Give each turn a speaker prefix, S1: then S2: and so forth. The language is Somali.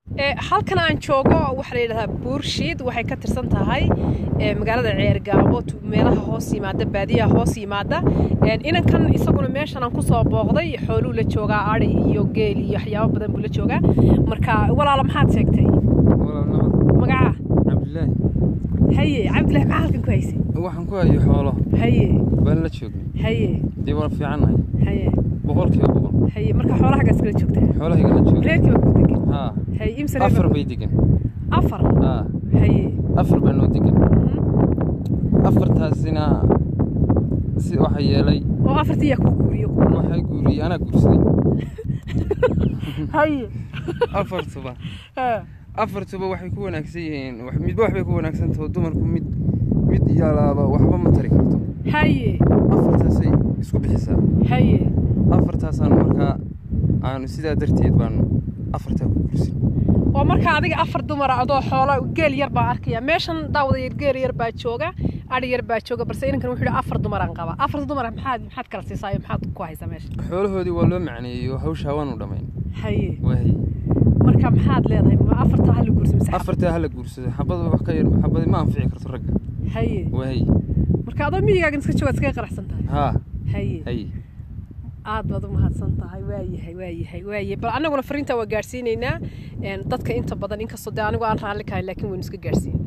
S1: halkan aan joogo waxaa la yidhahdaa buurshiid waxay ka tirsan tahay magaalada ceergaabo meelaha hoos yimaada baadiyaha hoos yimaada inankan isaguna meeshan aan kusoo booqday xooluu la joogaa ari iyo geel iyo waxyaabo badan buu la joogaa marka walaala maxaad sheegtay magaca
S2: cabdilaahi
S1: haye cabdillahi maxaa halkan ku haysay
S2: waxaan ku hayo xoolo
S1: haye
S2: baan la joognay
S1: haye
S2: dee waan fiicannahay
S1: haye
S2: boqolkiiba boqol
S1: haye marka xoolahagaas kala joogtaa
S2: xoolahayga la joogay
S1: reerkii baa ku degan
S2: haa
S1: haye imsa
S2: afar bay degan
S1: afar
S2: haa
S1: haye
S2: afar baa noo degan afartaasina si waxa yeelay
S1: oo afartii yaa kuu guuriyo
S2: waxay guuriyey anaa guursaday
S1: haye
S2: afartuba
S1: ha
S2: afartuba waxay ku wanaagsan yihiin wax- midba waxbay ku wanaagsan taho dumarku mid mid yaalaaba waxba ma tari karto
S1: haye
S2: afartaasay isku bixisaa
S1: haye
S2: afartaasaan markaa aanu sidaa darteed baanu afartaa ku guursin
S1: oo marka adiga afar dumara adoo xoola geel yar baa arkaya meeshan daawada geel yar baa jooga adhi yar baa jooga balse inankan wuxuu yidhi afar dumaraan qaba afar dumara maxaad maxaad kala siisaa iyo maxaad ku haysaa meesha
S2: xoolahoodii waa loo macneeyey oo hawshaa waanu dhammayn
S1: haye
S2: waahay
S1: marka maxaad leedahay ma afarta hala guursa mise xab-
S2: afartaa hala guursado xabada wax ka yar xabadi ma anfici karto ragga
S1: haye
S2: waahay
S1: marka adoo miyigaagan iska joogaad iskaga qanacsan tahay
S2: haa
S1: haye
S2: hay
S1: aad baad u mahadsan tahay waayahay waayahay waayahay bal annaguna fariintaa waa gaadhsiinaynaa een, dadka inta badan inkastoo dee anigu aan raalli kahay laakiin waynu iska gaadhsiin